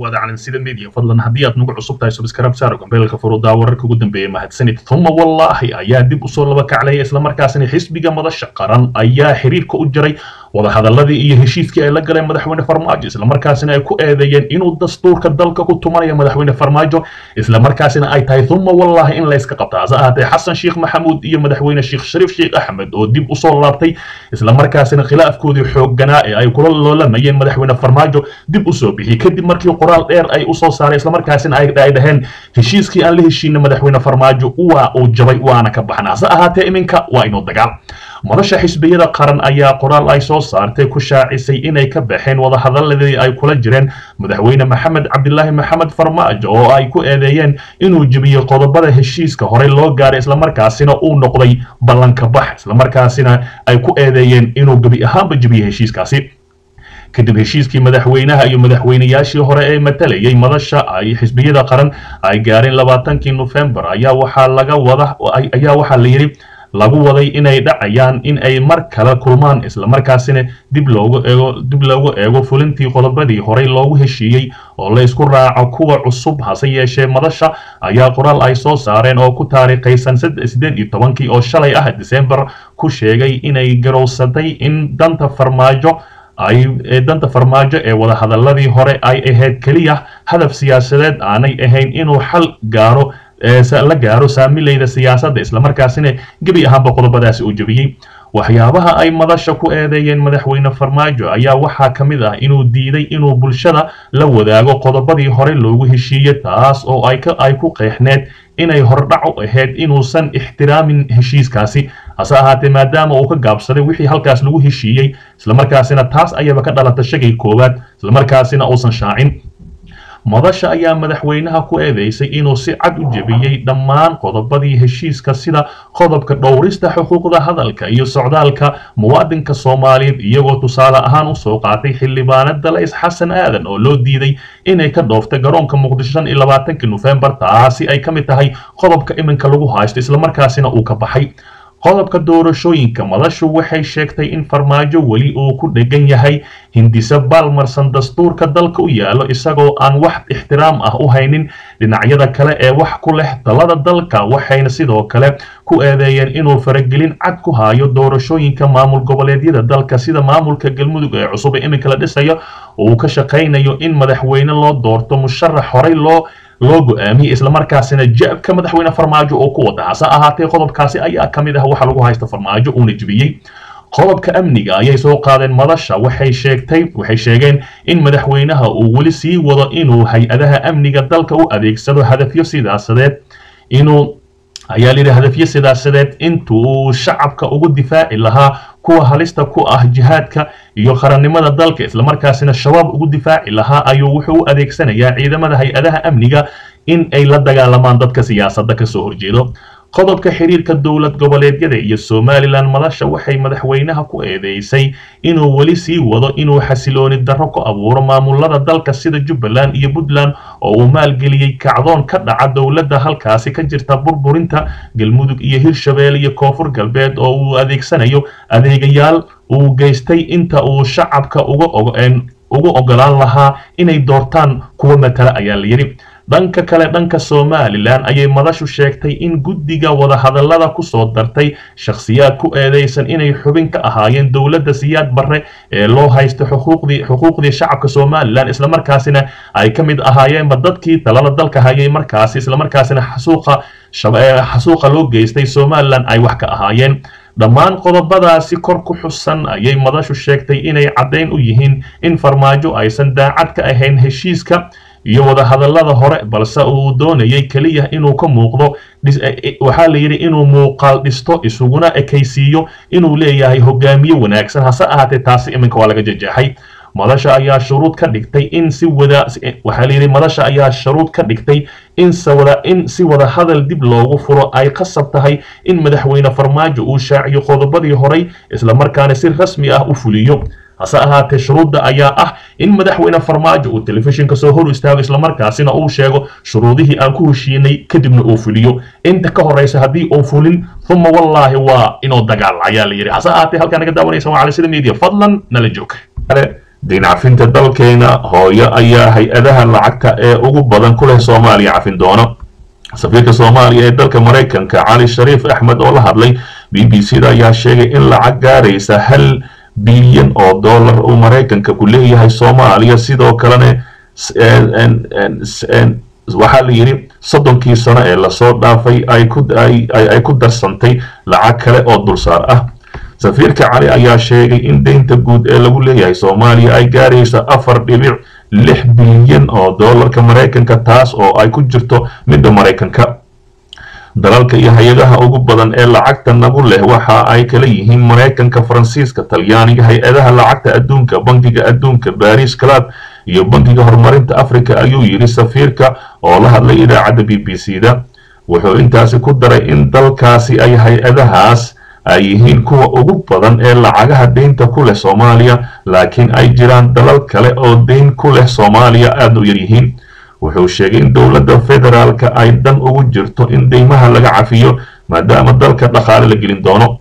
dhawaada calansida media fadlan haddii aad nagu cusub tahay subscribe saaro gambeelka furudaa wararka ugu dambeeya mahadsanid thuma wallaahi ayaa dib usoo laba kaclaya islamarkaasina xisbiga madasha qaran ayaa xiriirka u jaray wadahadaladii iyo heshiiskii ay la galeen madaxweyne farmaajo islamarkaasina ay ku eedeeyeen inuu dastuurka dalka ku tumanayo madaxweyne farmaajo islamarkaasina ay tahay thuma wallaahi in layska qabta hase ahaatee xasan sheekh maxamuud iyo madaxweyne sheekh shariif sheekh axmed oo dib usoo laabtay islamarkaasina khilaafkoodii xoogganaa ee ay kula loolamayeen madaxweyne farmaajo dib usoo bixiyey kadib markii qoraal dheer ay usoo saareen islamarkaasina ay dhaheen heshiiskii aan la heshiina madaxweyne farmaajo waa uu jabay waana ka baxna hase ahaatee iminka waa inuu dagaal madasha xisbiyada qaran ayaa qoraal ay soo saartay ku shaacisay inay ka baxeen wadahadaladii ay kula jireen madaxweyne maxamed cabdilaahi maxamed farmaajo oo ay ku eedeeyeen inuu jebiyey qodobada heshiiska horey loo gaaray islamarkaasina uu noqday ballanka bax islamarkaasina ay ku eedeeyeen inuu gebi ahaanba jebiyey heshiiskaasi kadib heshiiskii madaxweynaha iyo madaxweynayaashii hore ee matalayay madasha ay xisbiyada qaran ay gaareen labaatankii nofembar ayaa waxaa laga wada ayaa waxaa la yidhi lagu waday inay dhacayaan in ay mar kale kulmaan islamarkaasina dib loogu eego dib loogu eego fulintii qodobadii horey loogu heshiiyey oo la isku raaco kuwa cusub hase yeeshee madasha ayaa qoraal ay soo saareen oo ku taariikhaysan sideed iyo tobankii oo shalay ah disembar ku sheegay inay garowsatay in danta farmaajo ay danta farmaajo ee wadahadaladii hore ay ahayd keliya hadaf siyaasadeed aanay ahayn inuu xal gaaro la gaaro saamileyda siyaasadda islamarkaasina gebi ahaanba qodobadaasi uu jebiyey waxyaabaha ay madasha ku eedeeyeen madaxweyne farmaajo ayaa waxaa ka mid ah inuu diiday inuu bulshada la wadaago qodobadii hore loogu heshiiyey taas oo ay ku qeexneed inay hordhac u ahayd inuusan ixtiraamin heshiiskaasi hase ahaatee maadaama uu ka gaabsaday wixii halkaas lagu heshiiyey islamarkaasina taas ayaba ka dhalata shagay koowaad islamarkaasina uusan shaacin madasha ayaa madaxweynaha ku eedeysay inuu si cad u jebiyey dhammaan qodobadii heshiiska sida qodobka dhowrista xuquuqda hadalka iyo socdaalka muwaadinka soomaaliyeed iyagoo tusaale ahaan usoo qaatay xildhibaanada lays xasan aadan oo loo diiday inay ka dhooftay garoonka muqdisho shan iyo labaatankii nofembar taasi ay ka mid tahay qodobka iminka lagu haysto islamarkaasina uu ka baxay qodobka doorashooyinka madashu waxay sheegtay in farmaajo weli uu ku dhegan yahay hindise baalmarsan dastuurka dalka u yaalo isagoo aan wax ixtiraam ah u haynin dhinacyada kale ee wax ku leh talada dalka waxayna sidoo kale ku eedeeyeen inuu faragelin cad ku hayo doorashooyinka maamul goboleedyada dalka sida maamulka galmudug ee cusub ee iminka la dhisayo uu ka shaqaynayo in madaxweyne loo doorto musharax horey loo loo go-aamiyey islamarkaasina jabka madaxweyne farmaajo oo ku wada hase ahaatee qodobkaasi ayaa ka mid ah waxa lagu haysta farmaajo uuna jebiyey qodobka amniga ayay soo qaadeen madasha waxay sheegtay waxay sheegeen in madaxweynaha uu weli sii wado inuu hay-adaha amniga dalka u adeegsado hadafyo sidaasadeed inuu ayaa layidhi hadafyo sidaasadeed intuu shacabka ugu difaaci lahaa kuwa halista ku ah jihaadka iyo qarannimada dalka islamarkaasina shabaab ugu difaaci lahaa ayuu wuxuu u adeegsanayaa ciidamada hay-adaha amniga in ay la dagaalamaan dadka siyaasadda kasoo horjeedo qodobka xiriirka dowlad goboleedyada iyo somalilan madasha waxay madaxweynaha ku eedeysay inuu weli sii wado inuu xasilooni darro ku abuuro maamulada dalka sida jubbaland iyo puntland oo uu maalgeliyey kacdoon ka dhaca dowladda halkaasi ka jirta burburinta galmudug iyo hirshabelle iyo koonfur galbeed oo uu adeegsanayo adeegayaal uu geystay inta uu shacabka uga ugu ogolaan lahaa inay doortaan kuwa matala ayaa la yidhi dhanka kale dhanka somalilan ayay madashu sheegtay in guddiga wadahadallada ku soo dartay shakhsiyaad ku eedeysan inay xubin ka ahaayeen dowladda siyaad barre ee loo haysto xuquuqdii xuquuqdii shacabka somalilan islamarkaasina ay ka mid ahaayeenba dadkii talada dalka hayay markaasi islamarkaasina xasuuqa xasuuqa loo geystay somalilan ay wax ka ahaayeen dhammaan qodobadaasi kor ku xusan ayay madashu sheegtay inay caddayn u yihiin in farmaajo aysan daacad ka ahayn heshiiska iyo wadahadallada hore balse uu doonayay keliya inuu ka muuqdo waxaa la yidhi inuu muuqaal dhisto isuguna ekaysiiyo inuu leeyahay hogaamiye wanaagsan hase ahaatee taasi iminka waa laga jajeexay madasha ayaa shuruud ka dhigtay in si wada waxaa la yidhi madasha ayaa shuruud ka dhigtay in sawada in si wada hadal dib loogu furo ay qasab tahay in madaxweyne farmaajo uu shaaciyo qodobadii horey islamarkaana si rasmi ah u fuliyo hase ahaatee shuruudda ayaa ah in madaxweyne farmaajo uu telefishinka soo hor istaago islamarkaasina uu sheego shuruudihii aan ku heshiinay kadibna uu fuliyo inta ka horeysa haddii uu fulin uma wallaahi waa inuu dagaal ayaa la yidhi hase ahaatee halkaa naga daawanaysa waa cali sida media fadlan nala joog diin cafinta dalkeena hooyo ayaa hay-adaha lacagta ee ugu badan ku leh soomaaliya cafin doona safiirka soomaaliya ee dalka maraykanka cali shariif axmed oo la hadlay b b c da ayaa sheegay in lacag gaaraysa hal bilyan oo dollar uu maraykanka ku leeyahay soomaaliya sidoo kalena waxaa la yidhi soddonkii sano ee lasoo dhaafay ay ku darsantay lacag kale oo dulsaar ah safiirka cali ayaa sheegay in deynta guud ee lagu leeyahay soomaaliya ay gaaraysa afar dhibic lix bilyan oo dollarka maraykanka taas oo ay ku jirto midda maraykanka dalalka iyo hay-adaha ugu badan ee lacagta nagu leh waxa ay kala yihiin maraykanka faransiiska talyaaniga hay-adaha lacagta adduunka bankiga adduunka baris club iyo bankiga horumarinta africa ayuu yidhi safiirka oo la hadlay idaacadda b b c da wuxuu intaasi ku daray in dalkaasi ay hay-adahaas ay yihiin kuwa ugu badan ee lacagaha deynta ku leh soomaaliya laakiin ay jiraan dalal kale oo deyn ku leh soomaaliya aada u yaryihiin wuxuu sheegay in dowladda federaalka ay dan ugu jirto in deymaha laga cafiyo maadaama dalka dhaqaale la gelin doono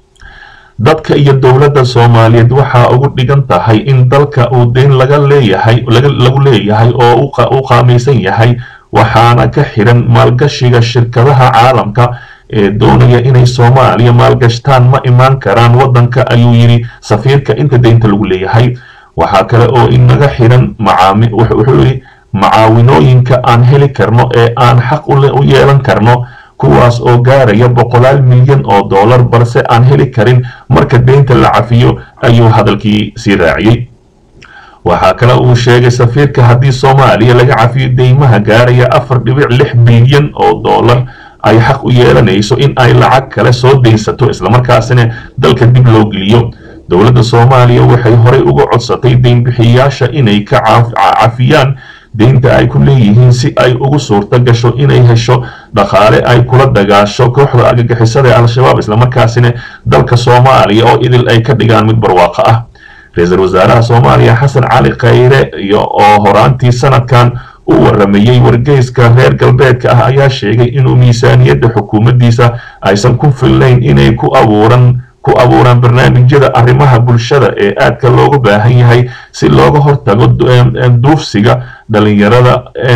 dadka iyo dowladda soomaaliyeed waxaa ugu dhigan tahay in dalka uu deyn laga leeyahay lagu leeyahay oo u qaamaysan yahay waxaana ka xiran maalgashiga shirkadaha caalamka ee doonaya inay soomaaliya maalgashtaan ma imaan karaan waddanka ayuu yidhi safiirka inta deynta lagu leeyahay waxaa kale oo inaga xiran wuxuu yidhi macaawinooyinka aan heli karno ee aan xaq u yeelan karno kuwaas oo gaaraya boqolaal milyan oo dollar balse aan heli karin marka deynta la cafiyo ayuu hadalkii sii raaciyey waxaa kale uu sheegay safiirka haddii soomaaliya laga cafiyo deymaha gaaraya afar dhibic lix bilyan oo dollar ay xaq u yeelanayso in ay lacag kale soo deynsato islamarkaasina dalka dib loo geliyo dowladda soomaaliya waxay horey uga codsatay deynbixiyayaasha inay ka cafiyaan deynta ay ku leeyihiin si ay ugu suurto gasho inay hesho dhaqaale ay kula dagaasho kooxda argagixisada ee al-shabaab islamarkaasina dalka soomaaliya oo idil ay ka dhigaan mid barwaaqo ah ra-iisul wasaaraha soomaaliya xasan cali khayre iyo oo horaantii sanadkan u waramayey wargeyska reer galbeedka ah ayaa sheegay inuu miisaaniyadda xukuumaddiisa aysan ku fillayn inay ku abuuran ku abuuraan barnaamijyada arrimaha bulshada ee aadka loogu baahan yahay si looga hortago duufsiga dhalinyarada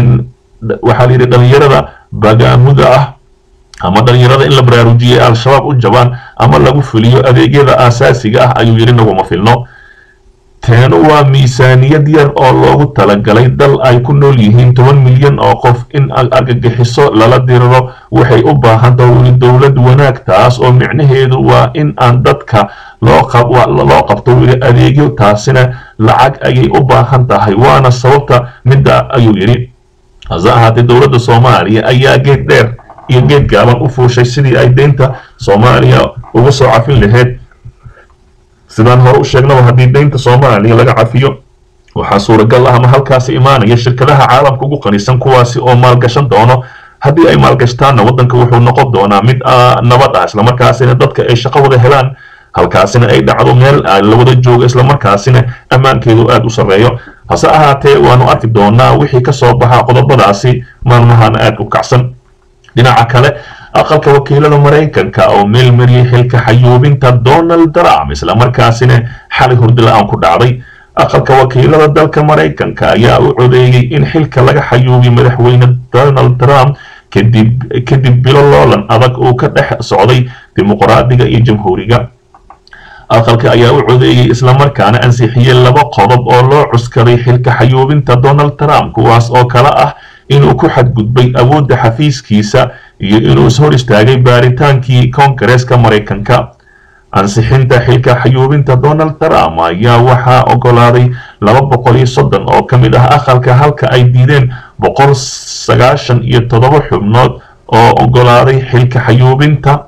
waxaa la yidhi dhalinyarada bagaamuda ah ama dhalinyarada in la baraarujiyay al-shabaab u jabaan ama lagu fuliyo adeegyada aasaasiga ah ayuu yidhi naguma filno teenu waa miisaaniyad yar oo loogu talagalay dal ay ku nool yihiin toban milyan oo qof in argagixiso lala diriro waxay u baahan tahay dowlad wanaag taas oo micnaheedu waa in aan dadka loo qabto wili adeegyo taasina lacag ayay u baahan tahay waana sababta midda ayuu yidhi hase ahaatee dowladda soomaaliya ayaa geed dheer iyo geed gaaban u fuushay sidii ay deynta soomaaliya uga soo cafin lahayd sidaan hore u sheegnaba haddii deynta soomaaliya laga cafiyo waxaa suuragal ah ama halkaasi imaanaya shirkadaha caalamka ugu qanisan kuwaasi oo maalgashan doono haddii ay maalgashtaanna waddanka wuxuu noqon doonaa mid nabad ah islamarkaasina dadka ay shaqo wada helaan halkaasina ay dhacdo meel la wada joogo islamarkaasina ammaankeedu aada u sarreeyo hase ahaatee waanu arki doonaa wixii ka soo baxa qodobadaasi maalmahana aada u kacsan dhinaca kale aqalka wakiilada maraykanka oo meel mariyay xilka xayuubinta donald trump islamarkaasina xali hurdi la-aan ku dhacday aqalka wakiilada dalka maraykanka ayaa u codeeyey in xilka laga xayuubiyo madaxweyne donald trump kadib kadib bilo loolan adag uu ka dhex socday dimuqraadiga iyo jamhuuriga aqalka ayaa u codeeyey islamarkaana ansixiyey laba qodob oo loo cuskaday xilka xayuubinta donald trump kuwaas oo kale ah inuu ku xadgudbay awoodda xafiiskiisa iyo inuu is hor istaagay baaritaankii koongareeska maraykanka ansixinta xilka xayuubinta donald trump ayaa waxaa ogolaaday laba boqol iyo soddon oo ka mid ah aqalka halka ay diideen boqol sagaashan iyo toddoba xubnood oo ogolaaday xilka xayuubinta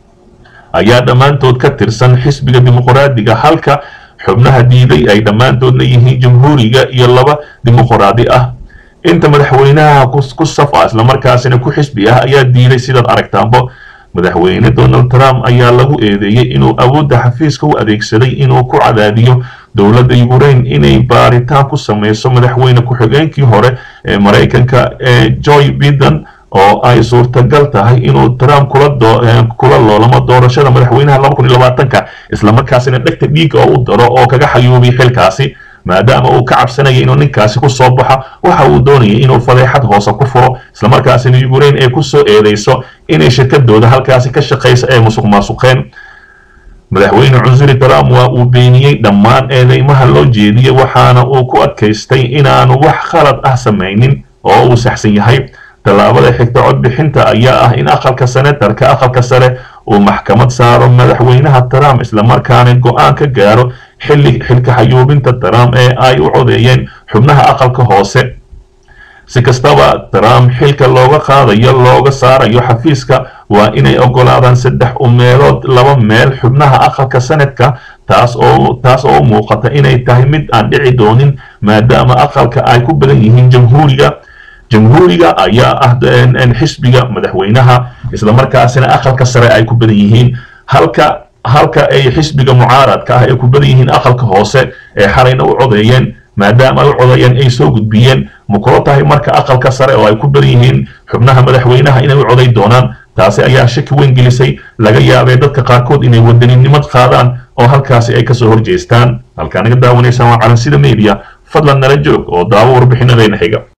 ayaa dhammaantood ka tirsan xisbiga dimuqraadiga halka xubnaha diiday ay dhammaantoodna yihiin jamhuuriga iyo laba dimuqraadi ah inta madaxweynaha ku safa islamarkaasina ku xisbi ah ayaa diiday sidaad aragtaanbo madaxweyne donald trump ayaa lagu eedeeyey inuu awoodda xafiiska u adeegsaday inuu ku cadaadiyo dowladda ukraine inay baaritaan ku sameyso madaxweyne ku-xigeenkii hore ee maraykanka ee joy biden oo ay suurtagal tahay inuu trump kula loolamo doorashada madaxweynaha laba kun iyo labaatanka islamarkaasina dhegta dhiiga oo u daro oo kaga xayuubiy xilkaasi maadaama uu ka cabsanayay inuu ninkaasi ku soo baxo waxa uu doonayay inuu fadeexad hoose ku furo islamarkaasina ukraine ay ku soo eedeyso inay shirkadooda halkaasi ka shaqaysa ee musuq maasuqeen madaxweyne cusuri trump waa uu beeniyey dhammaan eedeymaha loo jeediyey waxaana uu ku adkaystay inaanu wax khalad ah samaynin oo uu saxsan yahay tallaabada xigta codbixinta ayaa ah in aqalka senatarka aqalka sare uu maxkamad saaro madaxweynaha trump islamarkaana go-aan ka gaaro xilli xilka xayuubinta trump ee ay u codeeyeen xubnaha aqalka hoose si kastaba trump xilka looga qaadayo looga saarayo xafiiska waa inay ogolaadaan saddex umeelood laba meel xubnaha aqalka sanadka taas oo taas oo u muuqata inay tahay mid aan dhici doonin maadaama aqalka ay ku badan yihiin jamhuuriga jamhuuriga ayaa ah xisbiga madaxweynaha islamarkaasina aqalka sare ay ku badan yihiin halka halka ay xisbiga mucaaradka ah ay ku badan yihiin aqalka hoose ee xalayna u codeeyeen maadaama ay u codeeyeen ay soo gudbiyeen makula tahay marka aqalka sare oo ay ku badan yihiin xubnaha madaxweynaha inay u coday doonaan taasi ayaa shaki weyn gelisay laga yaabay dadka qaarkood inay wadaninimad qaadaan oo halkaasi ay kasoo horjeestaan halkaa naga daawanaysaan waa calansida media fadlan nala joog oo daawo warbixinadeena xiga